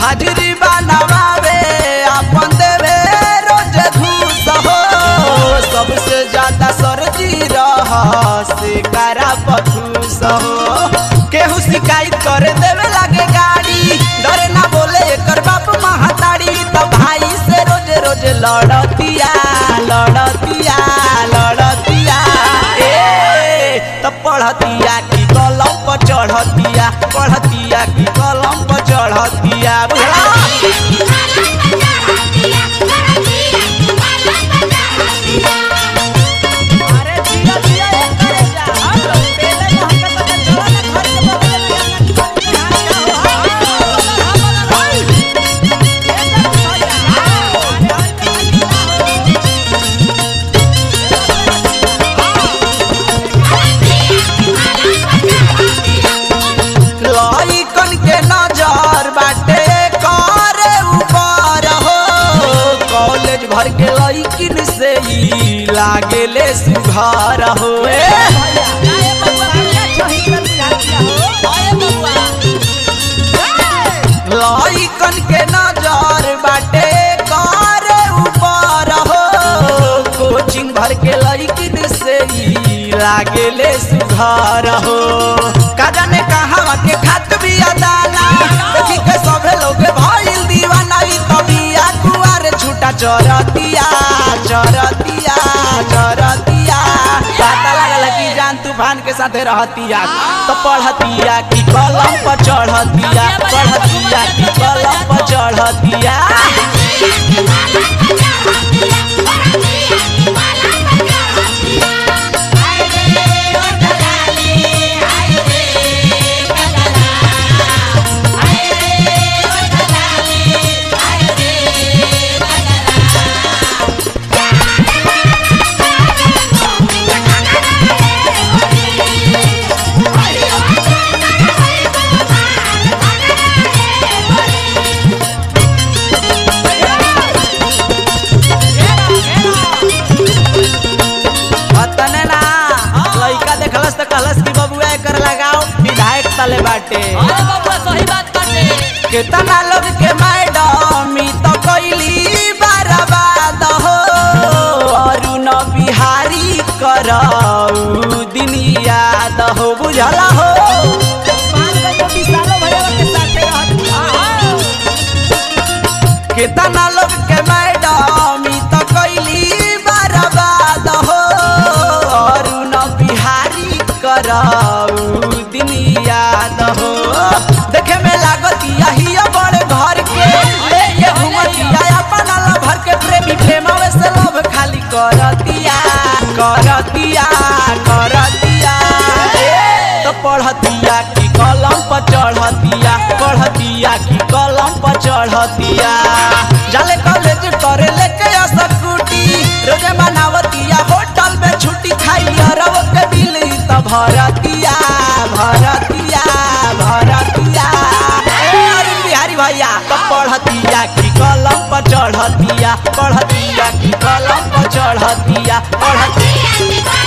हाजिरी बनवावे अपन देवे रोज घूस हो सबसे ज्यादा सरजी रह से करा बखूस हो केहू शिकायत करे देवे लागे गाड़ी डरे ना बोले एकर बाप महाताड़ी तो भाई से रोज रोज लड़तिया लड़तिया लड़तिया ए तो पढ़तिया की कलम पर चढ़तिया पढ़तिया की कलम पर चढ़तिया बुझला अरे जिया जिया एक करे जा हम पेले में हमके पता चला ना घर के बगल में लइकन के नजर बाटे करे ऊपर हो कॉलेज भर के लइकिन से ही लागेले सुघर हो ए लइकन के नजर बाटे करे ऊपर हो कोचिंग भर के लइकिन से ही लागेले सुघर हो का जाने कहाँ के खात भी अदाना देखी के सभे लोग भइल दीवाना ई कबिया कुआर छूटा चरतिया चरतिया चरतिया पता लागल कि जान तूफान के साथे रहतिया तो पढ़तिया की कलम पर चढ़तिया पढ़तिया की कलम पर चढ़तिया अतने ना लइका देखलस त कहलस कि बबुआ एकर लगाओ विधायक तले बाटे अरे बबुआ सही बात बाटे केतना लोग के मैडम ई तो कैली बर्बाद हो अरुण बिहारी करऊ दिन याद हो बुझला हो केतना लोग के मैडम ई तो कैली बर्बाद हो अरुण बिहारी करऊ दिन याद हो देखे में लागतिया ही बड़े घर के लेके घूमतिया अपन भर के प्रेमी प्रेमवे से लव खाली करतिया करतिया करतिया ए, तो पढ़तिया की कलम पर चढ़तिया पढ़तिया की कलम पर चढ़तिया जाले कॉलेज करे लेके स्कूटी रोजे मनावतिया होटल में छुट्टी खाई अरब के बिल त भरतिया भरतिया भरतिया ए, अरुण बिहारी भैया तो पढ़तिया की कलम पर चढ़तिया पढ़तिया की कलम पर चढ़तिया पढ़तिया